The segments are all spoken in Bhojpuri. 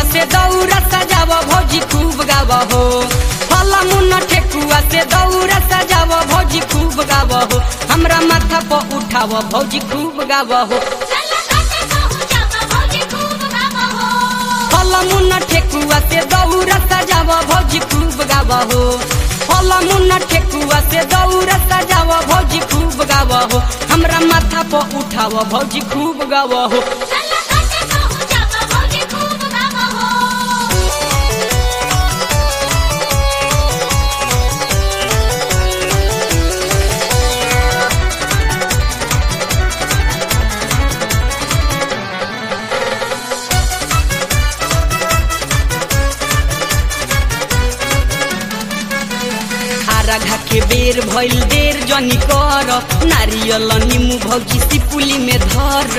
से दौरा सजाव भौजी खूब गाव हो फल मुन ठेकुआ से दौरा सजाव भौजी खूब गाव हो हमरा माथा पर उठाव भौजी खूब गाव हो चला काटे कहू जावा भौजी खूब गावा हो फल मुन ठेकुआ से दौरा सजाव भौजी खूब गाव हो फल मुन ठेकुआ से दौरा सजाव भौजी खूब गाव हो हमरा माथा पर उठाव भौजी खूब गाव हो चला काटे कहू जावा भौजी खूब गावा हो हारा घा के बेर भइल देर जनी कर नारियल निमु भौजी सिपुली में धर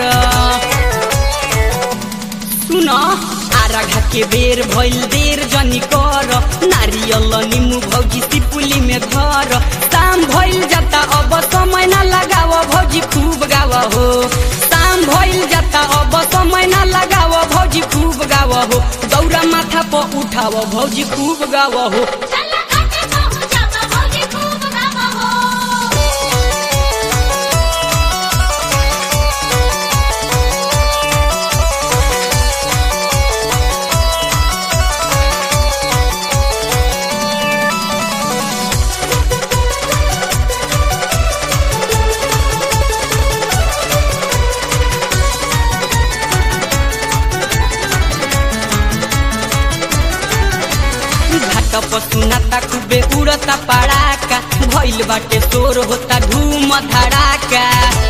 सुन आरा घा के बेर भइल देर जनी कर नारियल निमु भौजी सिपुली में धर शाम भइल जाता अब समय न लगाव भौजी खूब गाव हो शाम भइल जाता अब समय न लगाव भौजी खूब गाव हो दौरा माथा पर उठाव भौजी खूब गाव हो चला काटे कहू जावा भौजी खूब गावा हो घाट पर सुनाता खूबे उड़ता पड़ाका भइल बाटे शोर होता धूम धड़ाका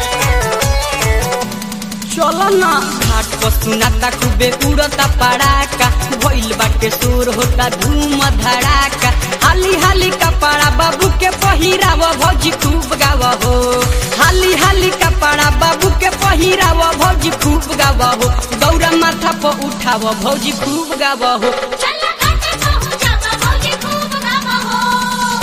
चल ना घाट पर सुनाता खूबे उड़ता पड़ाका भइल बाटे शोर होता धूम धड़ाका हाली हाली कपड़ा बाबू के पहिराव भौजी खूब गाव हो हाली हाली कपड़ा बाबू के पहिराव भौजी खूब गाव हो दौरा माथा पर उठाव भौजी खूब गाव हो चला काटे कहू जावा भौजी खूब गावा हो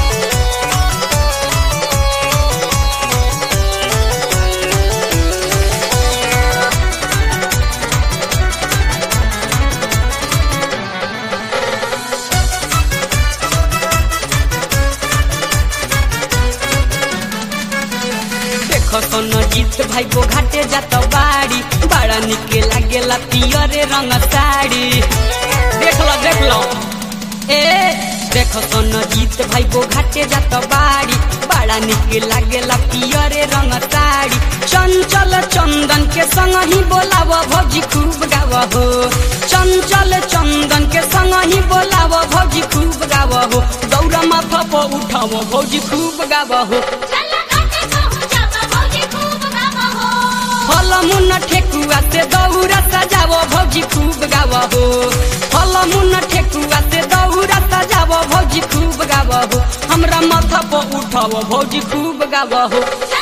देखो सन जीत भाई बो घाटे जात बाड़ी बड़ा निके लागेला पियरे रंग साड़ी देख लो देख लो ए देखो सन जीत भाई बो घाटे जात बाड़ी बड़ा निके लागेला पियरे रंग साड़ी चंचल चंदन के संग ही बोलाव भौजी खूब गाव हो चंचल चंदन के संग ही बोलाव भौजी खूब गाव हो दौरा माथा पर उठाव भौजी खूब गाव हो चला काटे कहू जावा भौजी खूब गावा हो फल मुन ठेकुआ से दौरा सजाव भौजी खूब गाव हो फल मुन ठेकुआ से दौरा सजाव भौजी खूब गाव हो हमरा माथा पर उठाव भौजी खूब गाव हो चला